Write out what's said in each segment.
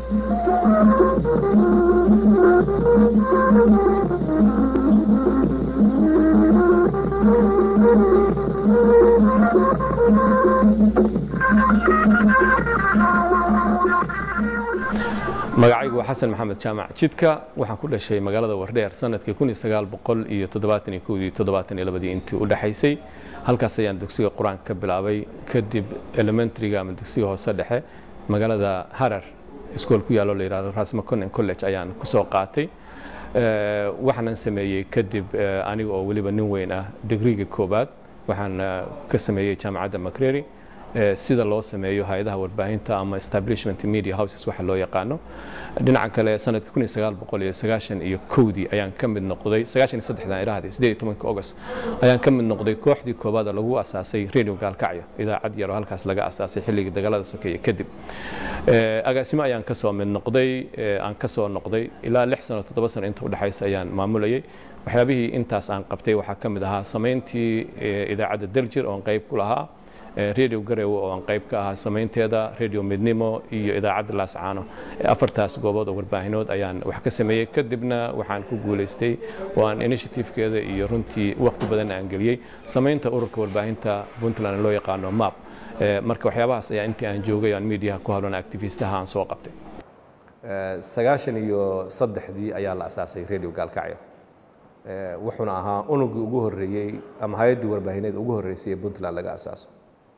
magacaygu waa xasan maxamed jaamac jidka waxaan ku dhashay magaalada wardheer sanadkii kun iyo sagaal boqol iyo toddobaatan iyo kowdii toddobaatan iyo labadii intii u dhexaysay halkaas ayaan dugsiga qur-aanka ka bilaabay kadib elementaryga ama dugsiga hoose dhexe magaalada harar iskool ku yaallo la yidhahdo rasmaconen college ayaan kusoo qaatay waxaanan sameeyey kadib aniga oo weliba nin weyn ah digriga koobaad waxaan ka sameeyey jaamacadda macrary sida loo sameeyo hay-adaha warbaahinta ama establishment media houses waxa loo yaqaano dhinaca kale sanadkii kun iyo sagaal boqol iyo sagaashan iyo kowdii ayaan ka mid noqday sagaashan iyo saddexdan irahdii sideed iyo tobanka august ayaan ka mid noqday kooxdii koobaad oo lagu asaasay radio gaalkacyo idaacad yar oo halkaas laga asaasay xilligii dagaalada sokeeye kadib agaasimo ayaan ka soo mid noqday aan ka soo noqday ilaa lix sano toddoba sano inta udhexaysa ayaan maamulayay waxyaabihii intaas aan qabtay waxaa ka mid ahaa samayntii idaacadda daljir oon qayb ku lahaa radio garowe oo aan qayb ka ahaa samaynteeda radio midnimo iyo idaacadda laascaano afartaas goobood oo warbaahinood ayaan wax ka sameeyey kadibna waxaan ku guulaystay oo aan initiative-keeda iyo runtii waqti badan aan geliyey samaynta ururka warbaahinta puntland loo yaqaano map marka waxyaabahaas ayaa intii aan joogay aan mediaha ku hadlona activistaha aan soo qabtay sagaashan iyo saddexdii ayaa la asaasay radio gaalkacyo wuxuuna ahaa unugii ugu horreeyey ama hay-addii warbaahineed ugu horreysay ee puntland laga asaaso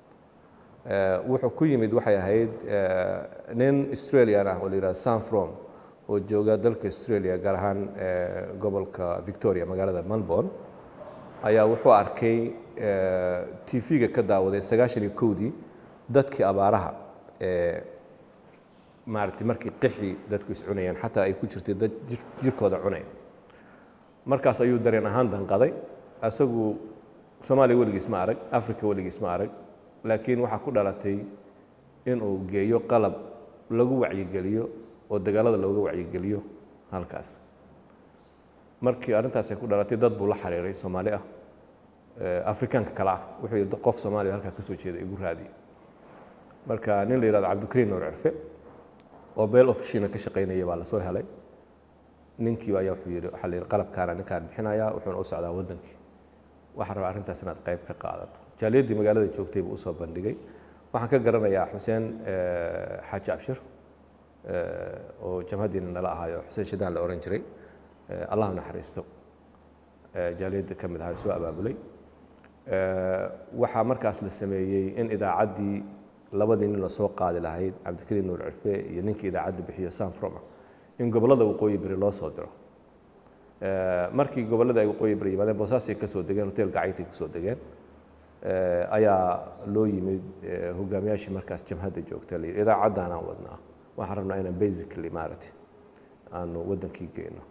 wuxuu ku yimid waxay ahayd nin australian ah oo la yihahdo san from oo jooga dalka australia gaar ahaan gobolka victoria magaalada melbourne ayaa wuxuu arkay tv-ga ka daawaday sagaashan iyo kowdii dadkii abaaraha ee maaragtay markii qixii dadku is cunayeen xataa ay ku jirtay dad jirkooda cunaya markaas ayuu dareen ahaan danqaday asagu soomaaliya weligiis ma arag africa weligiis ma arag laakiin waxaa ku dhalatay inuu geeyo qalab lagu wacyigeliyo oo dagaalada looga wacyigeliyo halkaas markii arrintaas ay ku dhalatay dad buu la xiriiray soomaali ah afrikaanka kale ah wuxuu yidhi qof soomaaliya halkaa ka soo jeeda igu raadiye marka nin la yidhahdo cabdikariin nuur cirfe oo beel ofishina ka shaqaynaya baa lasoo helay ninkii ayaa wuxuu yidhi waxaa la yidhi qalabkaana ninkaan bixinayaa wuxuuna u socdaa waddankii waxaan rabaa arrintaas inaad qayb ka qaadato jaaliyaddii magaalada joogtay buu usoo bandhigay waxaan ka garanayaa xuseen xaaji abshir oo jamhaddiina nala ahaayo xuseen shidaan la ohan jiray allah naxariisto jaaliyadda ka mid ahaa soo abaabulay waxaa markaas la sameeyey in idaacaddii labadii nin la soo qaadi lahayd cabdikariin nuur cirfe iyo ninkii idaacadda bixiyo san froma in gobollada waqooyi beri loo soo diro markii gobollada ay waqooyi bari yimaadeen boosaasay ka soo degeen hotel gacaytay ku soo degeen ayaa loo yimid hogaamiyaashii markaas jamhadda joogta la yidhi idaacaddan aan wadnaa waxaan rabnaa inaan basically maaragtay aanu waddankii geyno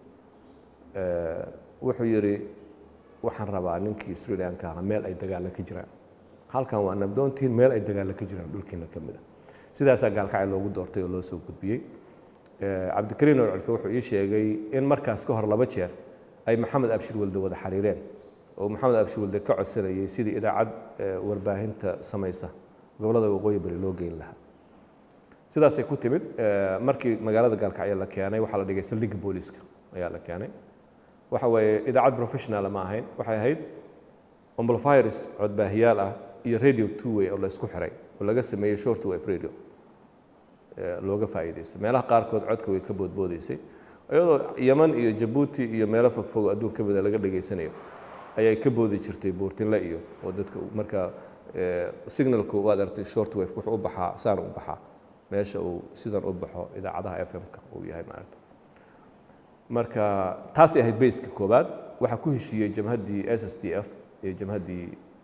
wuxuu yidhi waxaan rabaa ninkii australianka ahaa meel ay dagaalla ka jiraan halkan waa nabdoontiin meel ay dagaalla ka jiraan dhulkiina ka mid a sidaasaa gaalkacay loogu doortay oo loo soo gudbiyey cabdikariin nuur cilfe wuxuu ii sheegay in markaas ka hor laba jeer ay maxamed abshir walde wada xiriireen oo maxamed abshir walde ka codsanayay sidii idaacad warbaahinta samaysa gobollada waqooyi bari loo geyn lahaa sidaasay ku timid markii magaalada gaalkacyo la keenay waxaa la dhigay saldhigga booliiska ayaa la keenay waxa weeye idaacad professionala ma ahayn waxay ahayd amplifiers codbaahiyaal ah iyo radio two way oo la isku xiray oo laga sameeyey short wave radio looga faa'iidaysto meelaha qaarkood codka way ka boodboodaysay iyadoo yeman iyo jabuuti iyo meelo fogfog adduun ka mida laga dhegaysanayo ayay ka boodi jirtay buurtinle iyo oo dadka marka signalku waad aragtay short wave wuxuu u baxaa saan u baxaa meesha uu sidan u baxo idaacadaha f m-ka uu yahay maaragta marka taasay ahayd bayska koowaad waxaa ku heshiiyey jamhaddii s s d f iyo jamhaddii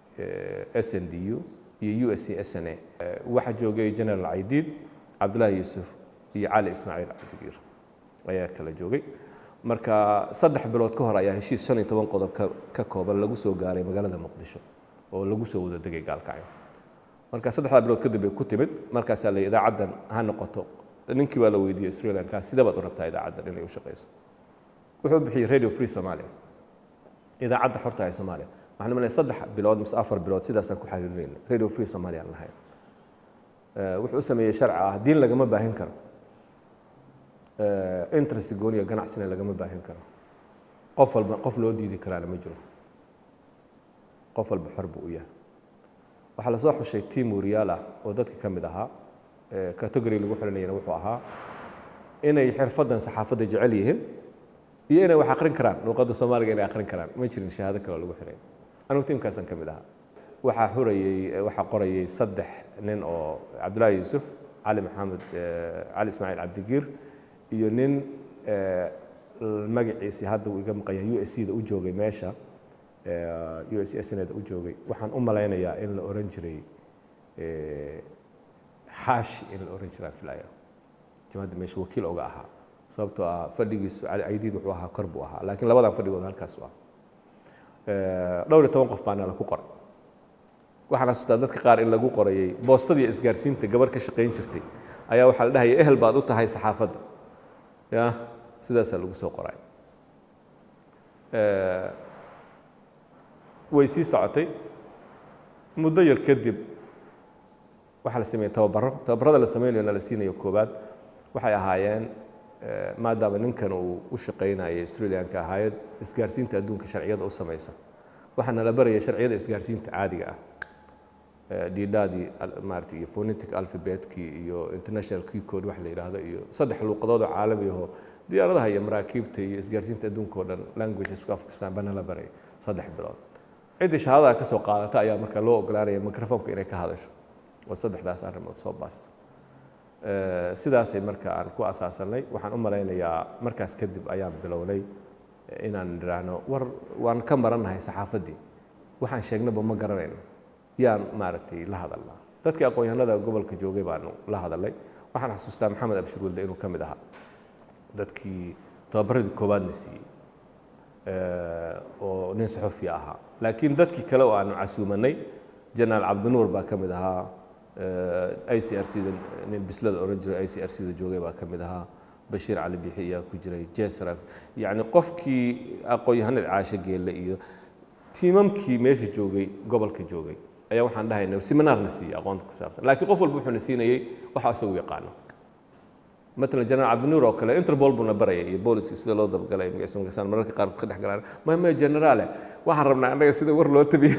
s n d u iyo u s c s n a waxaa joogay general caydiid cabdullaahi yuusuf iyo cali ismaaciil cabdigiir ayaa kala joogay marka saddex bilood ka hor ayaa heshiis shan iyo toban qodob ka kooban lagu soo gaaray magaalada muqdisho oo lagu soo wada degay gaalkacyo marka saddexdaa bilood kadib bay ku timid markaasaa la idaacaddan ha noqoto ninkii baa la weydiiyey australianka sidee baad u rabtaa idaacaddan inay u shaqayso wuxuu bixiyey radio free somalia idaacadda xorta ee soomaaliya waxaan malay saddex bilood mise afar bilood sidaasaan ku xiriirinayna radio free somalia aan lahayn wuxuu u sameeyey sharci ah diin lagama baahin karo interest gooniya ganacsina lagama baahin karo qof walba qof loo diidi karaana ma jiro qof walba xor buu u yahay waxaa lasoo xushay tiam wariyaal ah oo dadka ka mid ahaa category lagu xiranayana wuxuu ahaa inay xirfaddan saxaafadda jecel yihiin iyo inay wax aqrin karaan luuqadda soomaaliga inay aqrin karaan ma jirin shahaado kale oo lagu xiray anigu tiimkaasaan ka mid ahaa waxaa xurayey waxaa qorayey saddex nin oo cabdullaahi yuusuf cali maxamed cali ismaaciil cabdigiir iyo nin magaciisii hadda uu iga maqan yahay u s c da u joogay meesha u s s neda u joogay waxaan u malaynayaa in la oran jiray xaashi in la oran jiraa filaya jamacadda meesha wakiil oga ahaa sababtoo ah fadhigiisu cali caydiid wuxuu ahaa kor buu ahaa laakiin labadan fadhigooda halkaas u ah dhowr iyo toban qof baana lagu qoray waxaan xasuustaa dadka qaar in lagu qorayey boostadii isgaarsiinta gabar ka shaqayn jirtay ayaa waxaa la dhahaya ehel baad u tahay saxaafadda ya sidaasaa lagu soo qoray way sii socotay muddo yar kadib waxaa la sameeyey tababaro tababarada la sameynayo na la siinayo koobaad waxay ahaayeen maadaama ninkan uu u shaqaynayay australianka ahaayad isgaarsiinta adduunka sharciyada u samaysa waxaa nala baraya sharciyada isgaarsiinta caadiga ah diidhaadii maarata iyo phonetic alphabetkii iyo international key code wax la yidhaahdo iyo saddex luuqadood oo caalami ahoo diyaaradaha iyo maraakiibta iyo isgaarsiinta adduunka oo dhan languagesku afkastaan baa nala baraya saddex bilood ciddii shahaadada ka soo qaadata ayaa marka loo ogolaanaya microfonka inay ka hadasho oo saddexdaas arrimood soo baasta sidaasay marka aan ku asaasanay waxaan u malaynayaa markaas kadib ayaan bilownay inaan idhaahno war waan ka marannahay saxaafaddii waxaan sheegnaba ma garanayno yaan maaragtay la hadalnaa dadkii aqoon-yahanada gobolka joogay baanu la hadalnay waxaan xasuustaa maxamed abshir wilde inuu ka mid ahaa dadkii tababaradii koowaadna siiyey oo nin saxufi ahaa laakiin dadkii kale oo aanu casuumanay jenaraal cabdinuur baa ka mid ahaa i c r c da nin bislada oran jiray i c r c da joogay baa ka mid ahaa bashiir cali bixi ayaa ku jiray jesra yacni qofkii aqoon-yahanada caasho geelle iyo tiimamkii meesha joogay gobolka joogay ayaa waxaan dhahayna seminaarna siiyey aqoonta ku saabsan laakiin qof walba wuxuuna siinayey waxa isagu yaqaano matalan jenaraal cabdinuur oo kale interpol buuna barayay iyo booliska sida loo dabagalay magaciisa mararka qaarkood ka dhex galaan ma ma generaale waxaan rabnaa annaga sida war loo tabiyo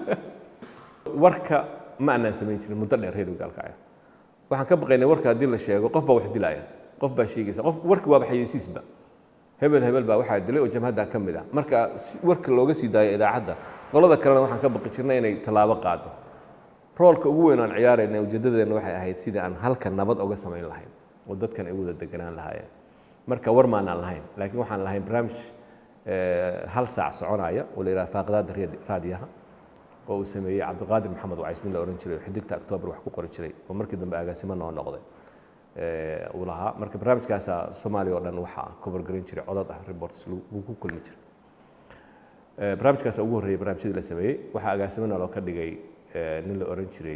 warka ma aanaan samayn jirin muddo dheer reer gaalkacya waxaan ka baqaynay warka haddii la sheego qof baa wax dilaya qof baa sheegaysa qof warki waaba xayeysiisba hebel hebel baa waxaa dilay oo jamhadda ka mid ah marka warka looga sii daayo idaacadda qolada kalena waxaan ka baqi jirnay inay tallaabo qaado roolka ugu weyn aan ciyaarayna ujeeddadeenna waxay ahayd sidii aan halka nabad oga samayn lahayn oo dadkan ay wada deganaan lahaayeen marka war maanaan lahayn laakiin waxaan lahayn barnaamij hal saac soconaya oo la yidhaha faaqdaada raadiyaha oo uu sameeyey cabdiqaadir maxamed wacays nin la ohan jiray oo xidigta octoobar wax ku qori jiray oo markii dambe agaasimo noo noqday uu lahaa marka barnaamijkaasaa soomaaliya oo dhan waxaa kobargarin jiray codad ah reports lagu ku kulmi jiray barnaamijkaasa ugu horreeyey barnaamijyadii la sameeyey waxaa agaasimona loo ka dhigay nin la ohan jiray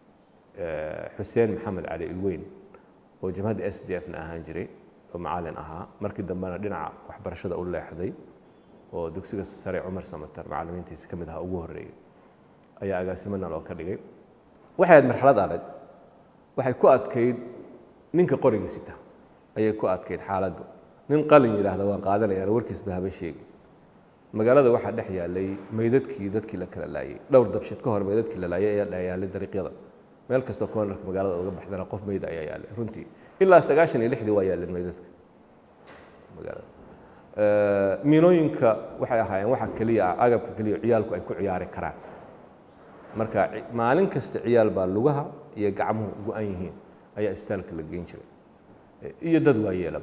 xuseen maxamed cali ilweyn oo jamhadda s d f na ahaan jiray oo macalin ahaa markii dambena dhinaca waxbarashada u leexday oo dugsiga sare cumar samatar macallimiintiisa ka mid ahaa ugu horreeyey ayaa agaasimona loo ka dhigay waxay ahayd marxalad adag waxay ku adkayd ninka qoriga sita ayay ku adkayd xaaladdu nin qalin yidhaahda waan qaadanayaan warkiisba haba sheegi magaalada waxaa dhex yaalay meydadkii dadkii la kala laayey dhowr dabshid ka hor meydadkii la laayay ayaa dhex yaalay dariiqyada meel kastoo koonarka magaalada uga baxdana qof meyd ayaa yaalay runtii ilaa sagaashan iyo lixdii waa yaaleen meydadka magaalada miinooyinka waxay ahaayeen waxa keliya ah agabka keliya ciyaalku ay ku ciyaari karaan marka maalin kasta ciyaal baa lugaha iyo gacmuhu go-an yihiin ayaa istaalka la geyn jiray iyo dad waa yeelaba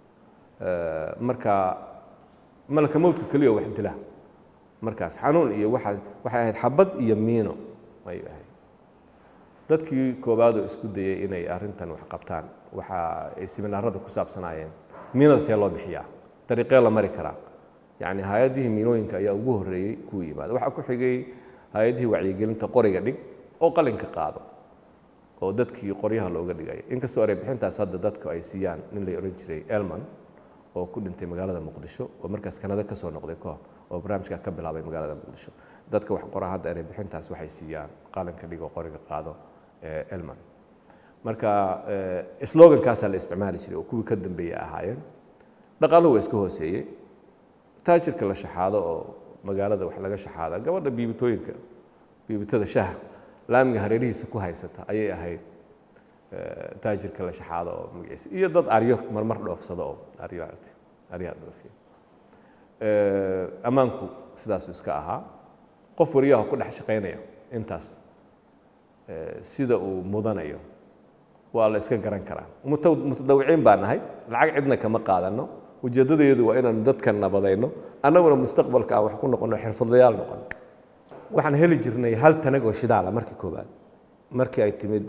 marka malaka mowdka keliya wax dila markaas xanuun iyo waa waxay ahayd xabad iyo miino ayay ahayd dadkii koowaadoo isku dayay inay arrintan wax qabtaan waxa ay siminaarada ku saabsanaayeen miinada see loo bixiyaa dariiqee la mari karaa yacni hay-adihii miinooyinka ayaa ugu horreeyey kuwa yimaada waxaa ku xigay hay-adihii wacyigelinta qoriga dhig oo qalinka qaado oo dadkii qoryaha looga dhigaya inkastoo ereybixintaas hadda dadka ay siiyaan nin la odhan jiray elman oo ku dhintay magaalada muqdisho oo markaas kanada ka soo noqday kahor oo barnaamijka ka bilaabay magaalada muqdisho dadka wax qoraa hadda ereybixintaas waxay siiyaan qalinka dhig oo qoriga qaado elman marka slogankaasaa la isticmaali jiray oo kuwii ka dambeeyey ahaayeen dhaqaaluhu waa iska hooseeyey taajirka la shaxaado oo magaalada wax laga shaxaada gabadha biibitooyinka biibitada shaha laamiga hareerihiisa ku haysata ayay ahayd taajirka la shaxaado oo magaciisa iyo dad aryo marmar dhoofsada oo aryo aragti aryaha dhoofiya ammaanku sidaasuu iska ahaa qof wariyaha ku dhex shaqaynaya intaas sida uu mudanayo waa la iska garan karaa mutadawiciin baa nahay lacag cidna kama qaadano ujeeddadayadu waa inaanu dadkan nabadayno annaguna mustaqbalka aan wax ku noqono xirfadlayaal noqono waxaan heli jirnay hal tanag oo shidaala markii koobaad markii ay timid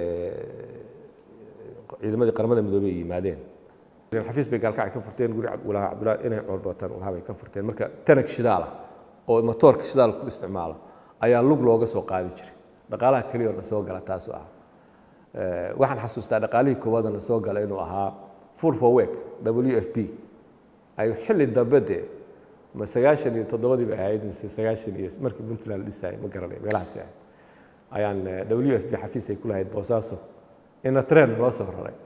ciidamadii qaramada midoobey ay yimaadeen xafiis bay gaalkacay ka furteen guri walaha cabdullahi inay corbatan walaha bay ka furteen marka tanag shidaala oo matoorka shidaal ku isticmaalo ayaa lug looga soo qaadi jiray dhaqaalaha keliya oo na soo gala taasu ah waxaan xasuustaa dhaqaalihii koowaad oo na soo gala inuu ahaa full for work w f p ay xilli dambe dee ma sagaashan iyo toddobadii bay ahayd mise sagaashan iyo markii puntland la dhisayay ma garanay meelahaasi ahayd ayaan w f p xafiis ay ku lahayd boosaaso ina tren loo soo raray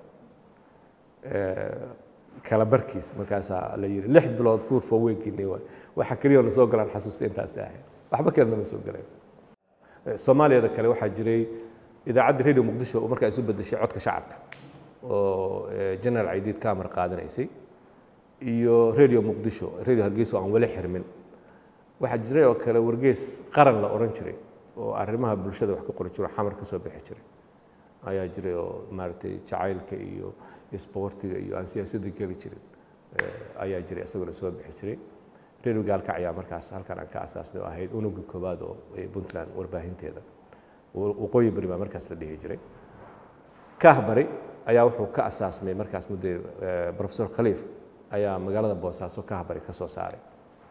kala barkiis markaasaa la yidhi lix bilood fuur for weekini waay waxa keliya na soo galaan xasuusta intaasi ahayd waxba kalena ma soo galeen soomaaliyada kale waxaa jiray idaacadda radio muqdisho oo markaa isu bedeshay codka shacabka oo general caydiid ka amar qaadanaysay iyo radio muqdisho radio hargeysa oo aan weli xirmin waxaa jiray oo kale wargeys qaran la odhan jiray oo arrimaha bulshada wax ka qori jiro xamar ka soo bixi jiray ayaa jiray oo maaragtay jacaylka iyo isboortiga iyo aan siyaasadda geli jirin ayaa jiray isaguna soo bixi jiray radio gaalkac ayaa markaas halkan aan ka asaasnay oo ahayd unugii koowaad oo puntland warbaahinteeda waqooyi bari baa markaas la dhihi jiray kaah bari ayaa wuxuu ka asaasmay markaas muddo professor khaliif ayaa magaalada boosaaso kaah bari ka soo saaray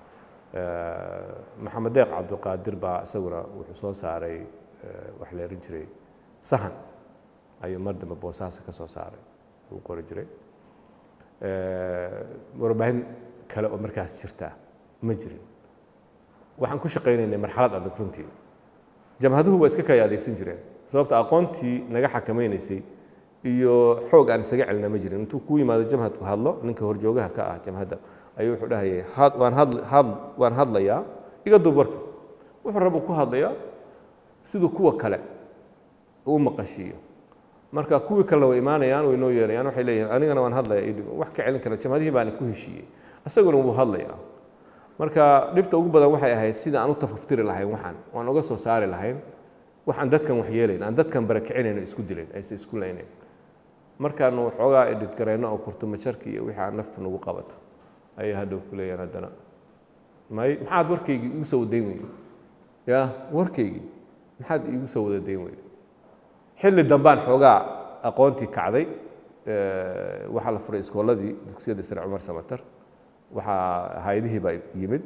maxamed deeq cabdiqaadir baa isaguna wuxuu soo saaray wax la erin jiray sahan ayuu mar dambe boosaaso ka soo saaray uu qori jiray warbaahin kale oo markaas jirtaa ma jirin waxaan ku shaqaynaynay marxalad adag runtii jamhaduhu waa iska kaya adeegsan jireen sababta aqoontii naga xakamaynaysay iyo xoog aan isaga celina ma jirin intuu ku yimaado jamhadku hadlo ninka horjoogaha ka ah jamhadda ayuu wuxuu dhahayay waan had waan hadlayaa iga duub warka wuxuu rabu ku hadlayaa siduu kuwa kale uu maqashiiyo marka kuwii kalena way imaanayaan way noo yeerayaan waxay leeyihiin anigana waan hadlayaa idhib wax ka celin kara jamhadihii baana ku heshiiyey isaguna wuu hadlayaa marka dhibta ugu badan waxay ahayd sida aan u tafaftiri lahayn waxaan waan uga soo saari lahayn waxaan dadkan wax yeelayn aan dadkan barakicinayn oo isku dilayn ayse isku laynayn markaanu waxoogaa idhidgarayno oo kurtumajarki iyo wixii aan naftu nagu qabato ayay hadhow ku leeyaan haddana may maxaad warkaygii igu soo wadayn weyday ya warkaygii maxaad iigu soo wada dayn weyday xilli dambaan xoogaa aqoontii kacday waxaa la furay iskooladii dugsiyada sare cumar samatar waxaa hay-adihii baa yimid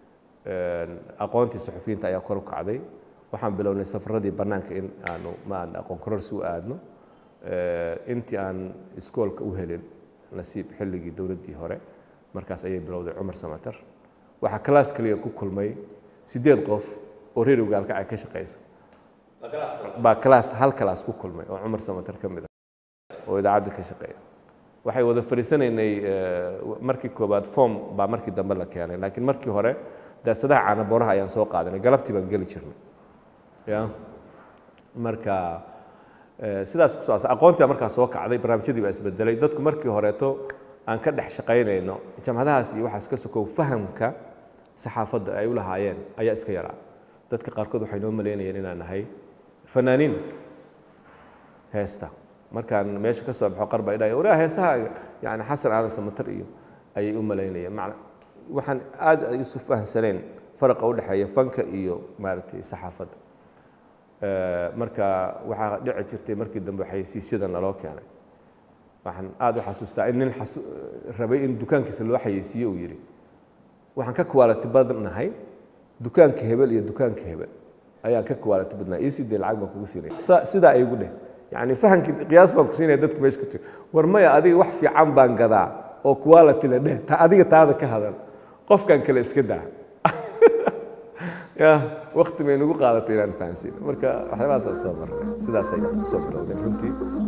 aqoontii suxufiyiinta ayaa kor u kacday waxaan bilownay safaradii bannaanka in aanu maan aqoon kororsi u aadno intii aan iskoolka u helin nasiib xilligii dowladdii hore markaas ayay bilowday cumar samatar waxaa kalaas kaliya ku kulmay siddeed qof oo reer ogaalkacay ka shaqaysa baa kalaas hal kalaas ku kulmay oo cumar samatar ka mid ah oo idaacadda ka shaqeeya waxay wada fadhiisanaynay markii koobaad form baa markii dambe la keenay laakiin markii hore daasadaha caanaboraha ayaan soo qaadanay galabtii baan geli jirnay ya marka sidaas kuso aqoontii markaa soo kacday barnaamijyadii baa isbedelay dadku markii horeeto aan ka dhex shaqaynayno jamhadahaas iyo waxaas ka sokow fahamka saxaafadda ay u lahaayeen ayaa iska yaraa dadka qaarkood waxay noo malaynayeen inaan nahay fanaaniin heesta markaan meesha ka soo baxo qarba idhaya walaa heesaha yani xasan aadan samatar iyo ayay u malaynayeen macna waxaan aad isu fahamsaneen faraqa u dhexeeya fanka iyo maaragtay saxaafadda marka waxaa dhici jirtay markii dambe xayeysiisyada naloo keenay waxaan aad u xasuustaa in nin rabay in dukaankiisa loo xayeysiiye uu yidhi waxaan ka quality badnahay dukaanka hebel iyo dukaanka hebel ayaan ka quality badnahay ii sidee lacag baan kugu siinaya sidaa ay igu dheh yani fahamkii qiyaas baan ku siinaya dadku meesha ka jiro war maya adiga wax fiican baan gadaa oo quality la dheh ta adiga taada ka hadan qofkan kale iska daa ya wakti bay nagu qaadatay inaan fahansiino marka waxyaabahaasaan soo marnay sidaasay soo bilowdeen runtii